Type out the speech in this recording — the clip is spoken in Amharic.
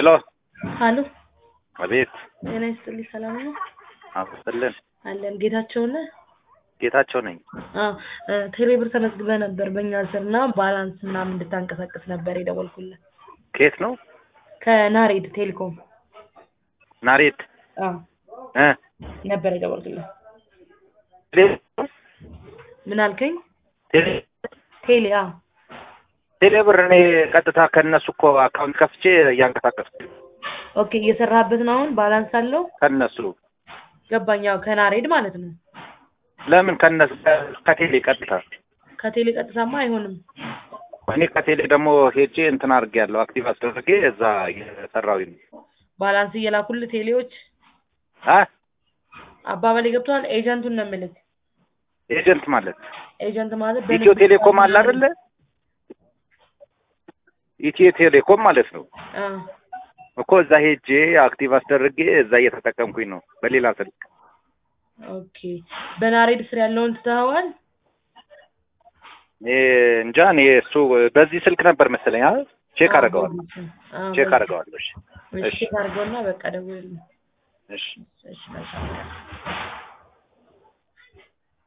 ሄሎ ሀሎ አቤት ጤና ይስጥልኝ ሰላም ነው አብስልን አለን ጌታቸው ነህ ጌታቸው ነኝ አዎ እ ቴሌብር ተመዝግበህ ነበር በእኛ ስር እና ባላንስ ምናምን እንድታንቀሳቅስ ነበር የደወልኩልህ ከየት ነው ከናሬድ ቴሌኮም ናሬት አዎ እ ነበር የደወልኩልህ ቴሌ ምን አልከኝ ቴሌ ቴሌ አዎ ቴሌ ብር እኔ ቀጥታ ከነሱ እኮ አካውንት ከፍቼ እያንቀሳቀስኩ ኦኬ እየሰራህበት ነው አሁን ባላንስ አለው ከነሱ ገባኝ ያው ከናሬድ ማለት ነው ለምን ከነሱ ከቴሌ ቀጥታ ከቴሌ ቀጥታማ አይሆንም እኔ ከቴሌ ደግሞ ሄጄ እንትን አድርጌያለሁ አክቲቭ አስደርጌ እዛ እየሰራሁኝ ነው ባላንስ እየላኩልህ ቴሌዎች አ አባባሌ ገብቶሃል ኤጀንቱን ነው የምልህ ኤጀንት ማለት ኤጀንት ማለት ኢትዮ ቴሌኮም አለ አይደለ ኢትዮ ቴሌኮም ማለት ነው አዎ እኮ እዛ ሄጄ አክቲቭ አስደርጌ እዛ እየተጠቀምኩኝ ነው በሌላ ስልክ ኦኬ በናሬድ ስር ያለውን ትተኸዋል እኔ እንጃ እኔ እሱ በዚህ ስልክ ነበር መሰለኝ አ ቼክ አደርገዋለሁ አዎ ቼክ አደርገዋለሁ እሺ እሺ ቼክ አድርገውና በቃ ደውልልኝ እሺ እሺ መልካም